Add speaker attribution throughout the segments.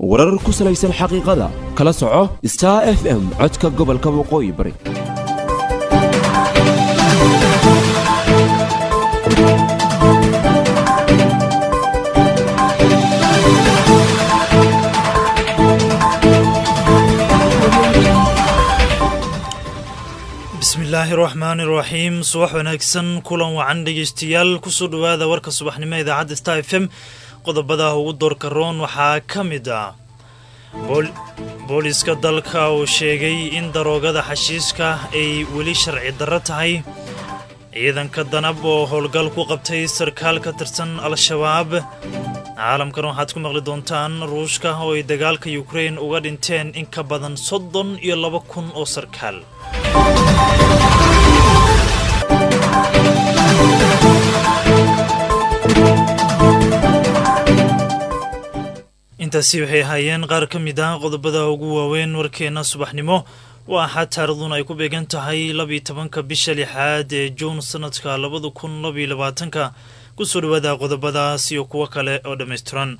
Speaker 1: warar ku salaysan xaqiiqada kala soco star f m codka gobolka waqooyi bari
Speaker 2: bismillaahi raxmaani raxiim subax wanaagsan kulan wacan dhegeystayaal kusoo dhowaada warka subaxnimo idaacadda star f m qodobada ugu doorka roon waxaa ka mid ah booliiska dalka uu sheegay in daroogada xashiiska ay weli sharci darro tahay ciidanka danab oo howlgal ku qabtay sarkaal ka tirsan al-shabaab caalamkan waxaad ku maqli doontaan ruushka oo ay dagaalka yukrain uga dhinteen in ka badan soddon iyo laba kun oo sarkaal intaasi waxay ahaayeen qaar ka mid ah qodobada ugu waaweyn warkeenna subaxnimo waa axad taariikhduna ay ku beegan tahay labiyo tobanka bisha lixaad ee juun sanadka labada kun labiyo labaatanka kusoo dhawaada qodobadaas iyo kuwo kale oo dhammaystiran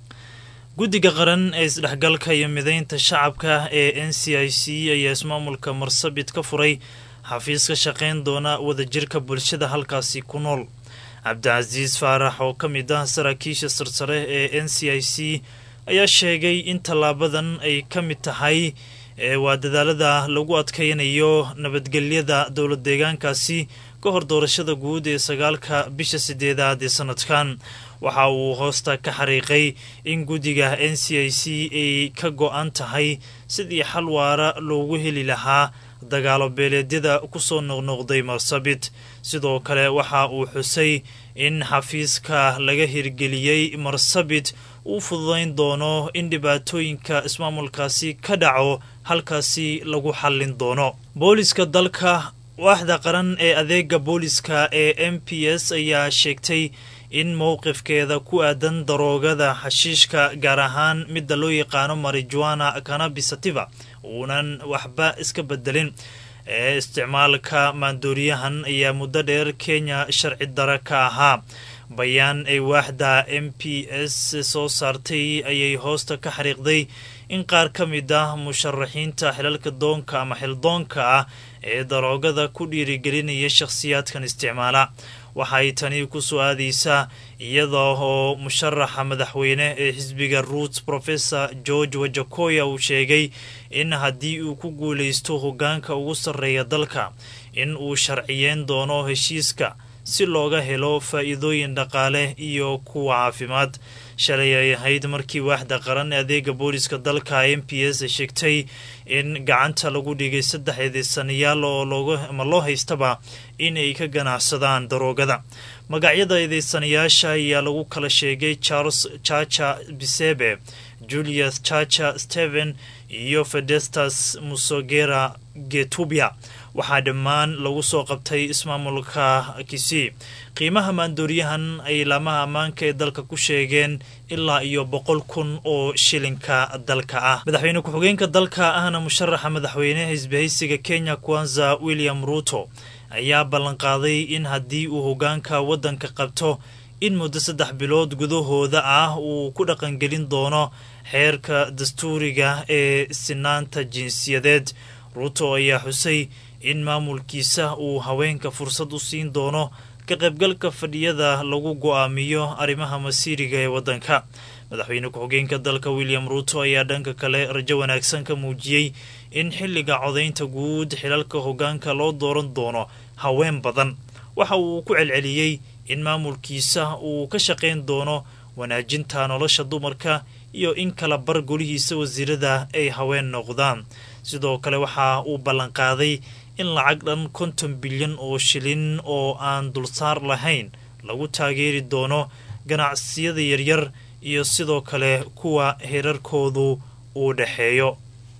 Speaker 2: guddiga qaran ee isdhexgalka iyo midaynta shacabka ee n c i c ayaa ismaamulka marsabit ka furay xafiis ka shaqayn doona wadajirka bulshada halkaasi ku nool cabdicasiis faarax oo ka mid ah saraakiisha sarsare ee n c i c ayaa sheegay in tallaabadan ay ka mid tahay waa dadaalada lagu adkaynayo nabadgelyada dowlad deegaankaasi ka hor doorashada guud ee sagaalka bisha sideedaad ee sanadkan waxa uu hoosta ka xariiqay in guddiga n c i c ay ka go-an tahay sidii xal waara loogu heli lahaa dagaalo beeleedyada kusoo noqnoqday marsabit sidoo kale waxa uu xusay in xafiiska laga hirgeliyey marsabit uu fududayn doono in dhibaatooyinka ismaamulkaasi ka dhaco halkaasi lagu xallin doono booliska dalka waaxda qaran ee adeega booliska ee m p s ayaa sheegtay in mowqifkeeda ku aadan daroogada xashiishka gaar ahaan midda loo yaqaano marijuana canabisativa uunan waxba iska bedelin ee isticmaalka maandooriyahan ayaa muddo dheer kenya sharci dara ka ahaa bayaan ay waaxda m p s soo saartay ayay hoosta ka xariiqday in qaar ka mid ah musharaxiinta xilalka doonka ama xildoonka ah ee daroogada ku dhiirigelinaya shakhsiyaadkan isticmaala waxay tani ku soo aadaysaa iyada oo musharaxa madaxweyne ee xisbiga roots professor george wajakoya uu sheegay in haddii uu ku guulaysto hoggaanka ugu sarreeya dalka in uu sharciyeyn doono heshiiska si looga helo faa'iidooyin dhaqaale iyo kuwa caafimaad shalay ay ahayd markii waaxda qaran ee adeega booliska dalka m p s ay sheegtay in gacanta lagu dhigay saddex eedeysanayaal oo loogama loo haystaba in ay ka ganacsadaan daroogada magacyada eedeysanayaasha ayaa lagu kala sheegay charles chacha bisebe julius chacha stephen iyo fedestas musogera getubia waxaa dhammaan lagu soo qabtay ismaamulka kisii qiimaha maandooriyahan ay laamaha ammaanka ee dalka ku sheegeen ilaa iyo boqol kun oo shilinka dalka ah madaxweyne ku-xigeenka dalka ahna musharaxa madaxweyneha isbahaysiga kenya kwanza william ruuto ayaa ballanqaaday in haddii uu hoggaanka waddanka qabto in muddo saddex bilood gudahooda ah uu ku dhaqangelin doono xeerka dastuuriga ee sinaanta jinsiyadeed ruuto ayaa xusay in maamulkiisa uu haweenka fursad u siin doono ka qaybgalka fadhiyada lagu go-aamiyo arrimaha masiiriga ee waddanka madaxweyne ku-xigeenka dalka william ruuto ayaa dhanka kale rajo wanaagsan ka muujiyey in xilliga codaynta guud xilalka hoggaanka loo dooran doono haween badan waxa uu ku celceliyey in maamulkiisa uu ka shaqayn doono wanaajinta nolosha dumarka iyo in kala bar golihiisa wasiirada ay haween noqdaan sidoo kale waxa uu ballanqaaday in lacag dhan konton bilyan oo shilin oo aan dulsaar lahayn lagu taageeri doono ganacsiyada yaryar iyo sidoo kale kuwa heerarkoodu uu dhexeeyo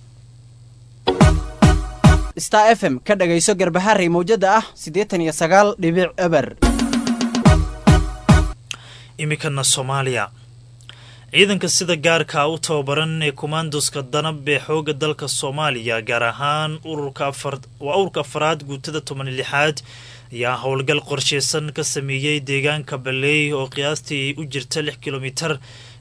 Speaker 3: star f m ka dhagayso garbaharey mawjada ah siddeetan iyo sagaal dhibic eber
Speaker 2: iminkana soomaaliya ciidanka sida gaarka u tababaran ee kommandoska danab ee xooga dalka soomaaliya gaar ahaan waa ururka afaraad guutada toban lixaad ayaa howlgal qorsheysan ka sameeyey deegaanka baleey oo qiyaastii u jirta lix kilomitar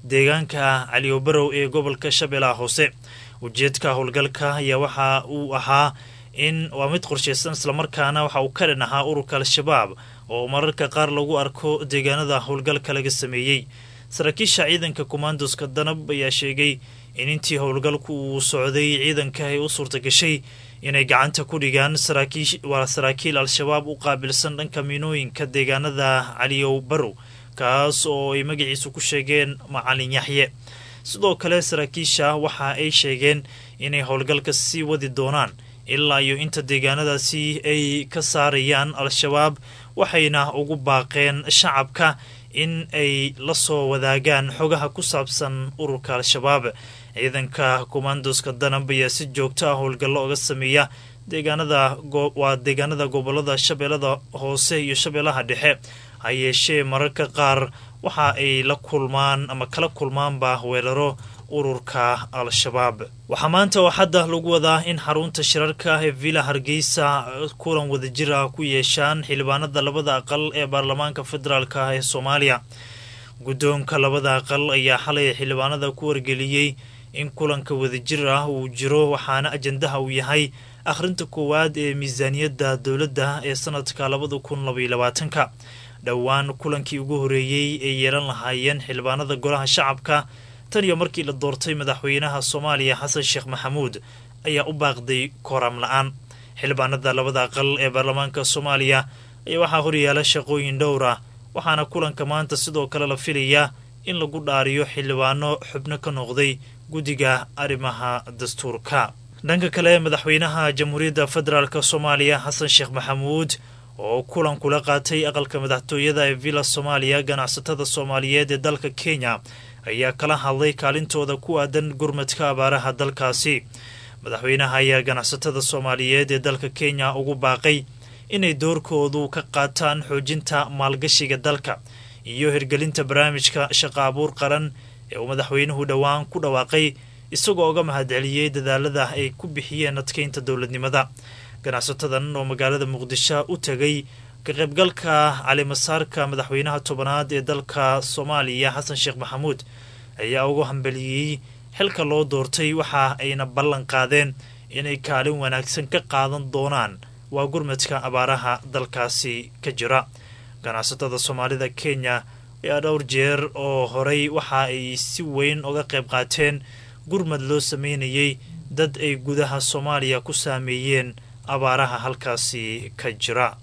Speaker 2: deegaanka caliyobarow ee gobolka shabeellaha hoose ujeedka howlgalka ayaa waxa uu ahaa in waa mid qorshaysan islamarkaana waxa uu ka dhan ahaa ururka al-shabaab oo mararka qaar lagu arko deegaanada howlgalka laga sameeyey saraakiisha ciidanka kommandoska danab ayaa sheegay in intii howlgalku uu socday ciidanka ay u suurta gashay inay gacanta ku dhigaan waa saraakiil al-shabaab u qaabilsan dhanka miinooyinka deegaanada caliyow barow kaas oo ay magaciisu ku sheegeen macalin yaxye sidoo kale saraakiisha waxa ay sheegeen inay howlgalka sii wadi doonaan ilaa iyo inta deegaanadaasi ay ka saarayaan al-shabaab waxayna ugu baaqeen shacabka in ay la soo wadaagaan xogaha ku saabsan ururka al-shabaab ciidanka kommandoska danab ayaa si joogto ah howlgallo oga sameeya deegaanada waa deegaanada gobolada shabeellada hoose iyo shabeellaha dhexe ha yeeshee mararka qaar waxa ay la kulmaan ama kala kulmaanba weeraro ururka al-shabaab waxaa maanta oo hadda lagu wadaa in xarunta shirarka ee villa hargeysa kulan wadajir ah ku yeeshaan xildhibaanada labada aqal ee baarlamaanka federaalk ee soomaaliya guddoonka labada aqal ayaa xalay xildhibaanada ku wargeliyey in kulanka wadajir ah uu jiro waxaana ajandaha uu yahay akhrinta koowaad ee miisaaniyadda dowladda ee sanadka labada kun labaiyo labaatanka dhowaan kulankii ugu horeeyey ay yeelan lahaayeen xildhibaanada golaha shacabka tan iyo markii la doortay madaxweynaha soomaaliya xasan sheekh maxamuud ayaa u baaqday kooram la-aan xildhibaanada labada aqal ee baarlamaanka soomaaliya ayaa waxaa horyaala shaqooyin dhowr ah waxaana kulanka maanta sidoo kale la filayaa in lagu dhaariyo xildhibaano xubno ka noqday guddiga arrimaha dastuurka dhanka kale madaxweynaha jamhuuriyadda federaalk soomaaliya xasan sheekh maxamuud oo kulan kula qaatay aqalka madaxtooyada ee villa soomaaliya ganacsatada soomaaliyeed ee dalka kenya ayaa kala hadlay kaalintooda ku aadan gurmadka abaaraha dalkaasi madaxweynaha ayaa ganacsatada soomaaliyeed ee dalka kenya ugu baaqay inay doorkoodu ka qaataan xoojinta maalgashiga dalka iyo hirgelinta barnaamijka shaqa abuur qaran ee uu madaxweynuhu dhowaan ku dhawaaqay isagoo uga mahadceliyey dadaalada ay ku bixiyeen adkeynta dowladnimada ganacsatadan oo magaalada muqdisho u tegay ka qaybgalka calimasaarka madaxweynaha tobanaad ee dalka soomaaliya xasan sheekh maxamuud ayaa ugu hambeliyey xilka loo doortay waxa ayna ballan qaadeen inay kaalin wanaagsan ka qaadan doonaan waa gurmadka abaaraha dalkaasi ka jira ganacsatada soomaalida kenya ayaa dhowr jeer oo horey waxa ay si weyn uga qayb qaateen gurmad loo sameynayay dad ay gudaha soomaaliya ku saameeyeen abaaraha halkaasi ka jira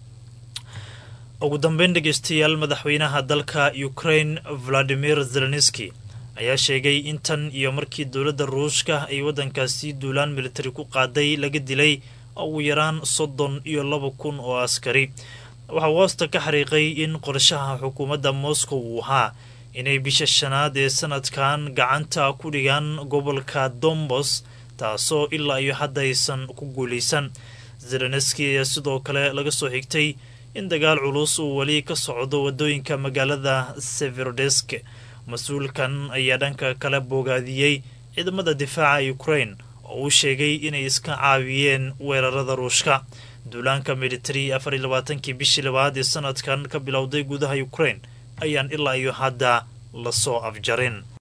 Speaker 2: ugu dambeyn dhegeystayaal madaxweynaha dalka ukraine valadimir zelenski ayaa sheegay in tan iyo markii dowladda ruushka ay waddankaasi duulaan militari ku qaaday laga dilay ugu yaraan soddon iyo laba kun oo askari waxaa hoosta ka xariiqay in qorshaha xukuumadda moscow uu ahaa inay bisha shanaad ee sanadkan gacanta ku dhigaan gobolka dombos taasoo ilaa iyo hadda aysan ku guulaysan zelenski ayaa sidoo kale laga soo xigtay in dagaal culus uu weli ka socdo wadooyinka magaalada severodesk mas-uulkan ayaa dhanka kale boogaadiyey ciidamada difaaca ukraine oo uu sheegay inay iska caawiyeen weerarada ruushka duulaanka militari afar iyo labaatankii bishii labaad ee sanadkan ka bilowday gudaha ukraine ayaan ilaa iyo hadda lasoo afjarin